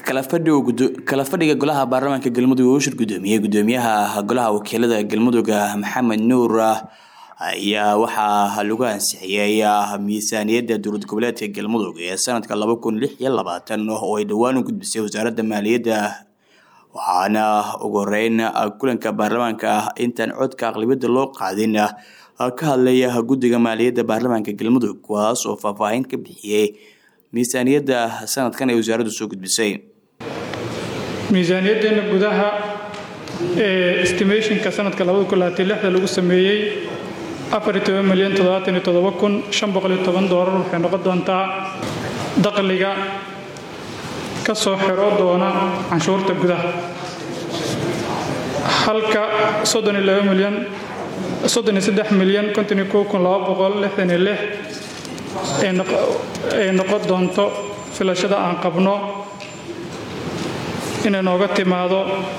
kala fadhiga golaha baarlamaanka galmudug oo u shir gudoomiyey gudoomiyaha golaha wakiilada galmudug maxamed nuur ayaa waxaa lagu ansixiyey miisaaniyadda dowlad goboleedka galmudug ee sanadka laba kun lix iyo labaatan oo ay dhowaan u gudbisay wasaaradda maaliyadda waxaana ugu horeyn kulanka baarlamaanka intaan codka aqlibiyadda loo qaadin ka hadlaya guddiga maaliyadda baarlamaanka galmudug kuwaas oo faahfaahin ka bixiyey miisaaniyadda sanadkan ay wasaaraddu soo gudbisay miisaaniyaddeena gudaha ee estimationka sanadka lagu sameeyey milyan doolar waxay noqon doontaa dakhliga ka soo xiro doona canshuurta gudaha halka milyan milyan ay noqon doonto filashada aan qabno inay nooga timaado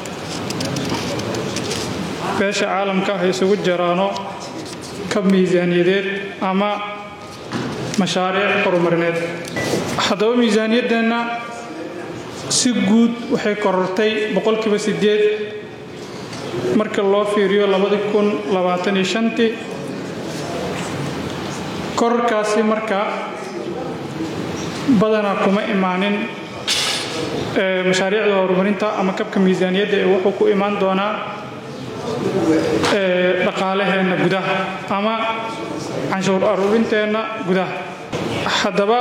beesha caalamka ah isugu jiraano ka miisaaniyadeed ama mashaariic horumarineed haddaba miisaaniyaddeenna si guud waxay korortay boqolkiiba sideed marka loo fiiriyo labadii kun labaatan iyo shantii kororkaasi marka badanaa kuma imaanin mashaariicda horumarinta ama kabka miisaaniyadda ee wuxuu ku imaan doonaa dhaqaalaheenna gudaha ama canshuur aruurinteenna gudaha haddaba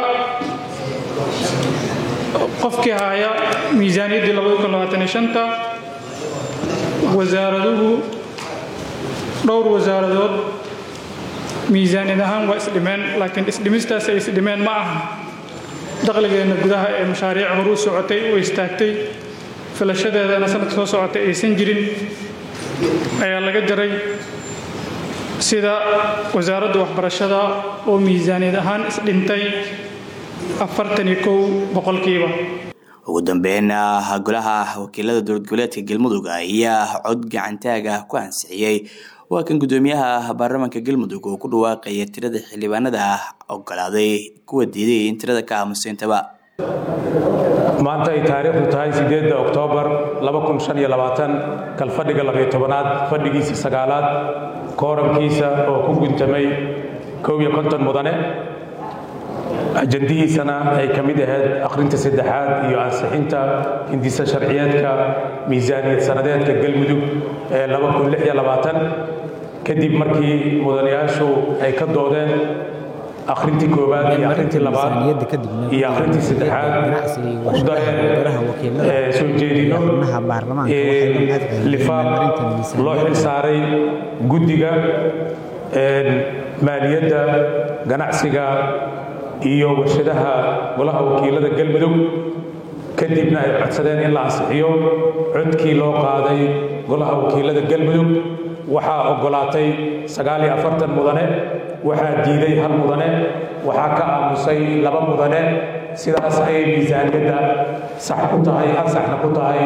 qofkii haya miisaaniyaddii wasaaraduhu dhowr wasaaradood miisaaniyad ahaan waa isdhimeen laakiin isdhimistaas ay isdhimeen ma aha dakhligeenna gudaha ee mashaariic horuu socotay u istaagtay filashadeedana sanadka soo socotay aysan jirin ayaa laga jaray sida wasaaradda waxbarashada oo miisaaniyad ahaan isdhintay boqolkiiba ugu dambeyn golaha wakiilada dowlad goboleedka galmudug ayaa cod gacantaag ah ku ansixiyey waa kan gudoomiyaha baarlamaanka galmudug oo ku dhawaaqaya tirada xildhibaanada ah ogolaaday kuwa diiday in tirada ka aamusiintaba maanta ay taariikhdu tahay sideedda oktoobar kalfadhiga labayo tobanaad fadhigiisa sagaalaad kooramkiisa oo ku guntamay koob iyo konton mudane ajandihiisana ay ka mid ahayd akhrinta saddexaad iyo ansixinta hindisa sharciyeedka miisaaniyad sanadeedka galmudug ee kadib markii mudanayaashu ay ka doodeen akhrintii koowaad iyo akhrintii labaad iyo akhrintii saddexaad ku dareen soo jeedino lifaaq loo xil saaray guddiga maaliyadda ganacsiga iyo warshadaha golaha wakiilada galmudug kadibna ay codsadeen in la ansixiyo codkii loo qaaday golaha wakiilada galmudug waxaa ogolaatay mudane waxaa diiday hal mudane waxaa ka aamusay laba mudane sidaas ayay miisaaniyadda sax ku tahay ansaxna ku tahay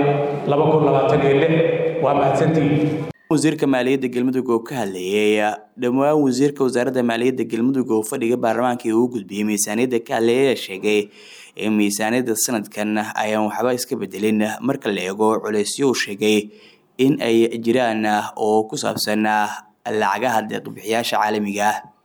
waa mahadsantii wasiirka maaliyadda galmudug oo ka hadlayay dhammaan wasiirka wasaaradda maaliyadda galmudug oo fadhiga baarlamaanka uu gudbiyey miisaaniyadda ka hadlayay ayaa sheegay in miisaaniyadda sanadkan ayaan waxba iska bedelin marka la eego culeysyo uu sheegay in ay jiraan oo ku saabsan lacagaha deeqbixiyaasha caalamiga ah